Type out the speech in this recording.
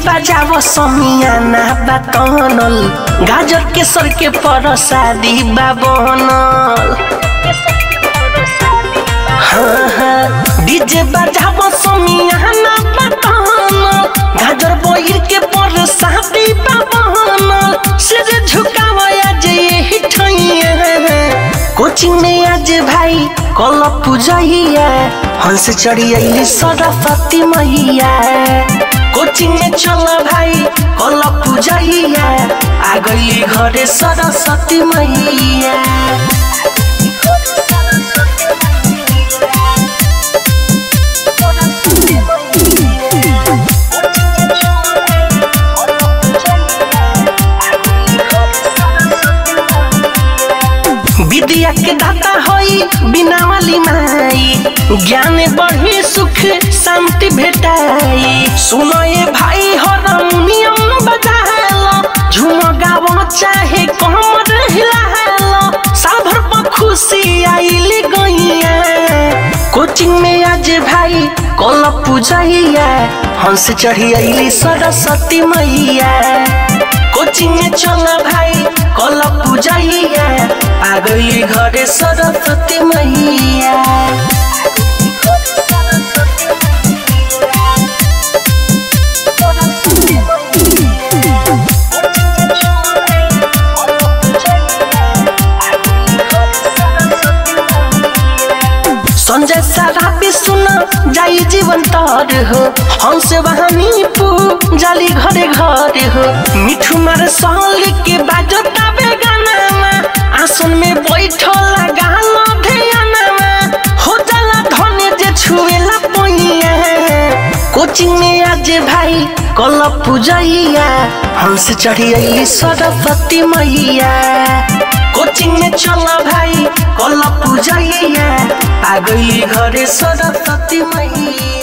बजाव समियाना बातनल गाजर के सर के परसादी बाबनल हाँ हाँ डीजे बजाव समियाना बातनल गाजर बोइर के परसादी बाबनल सिर झुकाव आज यही ठैया कोचिंग में आज भाई कल पूजैया हंस चढ़ी अली सरस्वती मैया कोचिंग में चल भाई कल पूजैया आ गई घरे सरस्वती मैया विद्या के दाता होई बिना वाली माई ज्ञान बढ़ी सुख शांति भेटाई सुनो ये भाई हारमोनियम बजालो झूम गावो चाहे कमर हिलालो साभर पर खुशी आइली गइया कोचिंग में आज भाई कल पूजैया हंस चढ़ी अली सरस्वती मैया कोचिंग में चल भाई कल पूजैया आ गई घरे सरस्वती मैया संजय सारा भी सुन जाई जीवन तर हो हमसे वहानी पू जाली घरे घरे हो मिठू मार साल के बाजो ताबे गाना आसन में बैठल गाना ध्याना हो जाला धने जे छुएला पैया कोचिंग में आज भाई कल पूजैया हमसे चढ़ी अली सरस्वती मैया कोचिंग में चल भाई कल पूजैया आ गई घरे सरस्वती मैया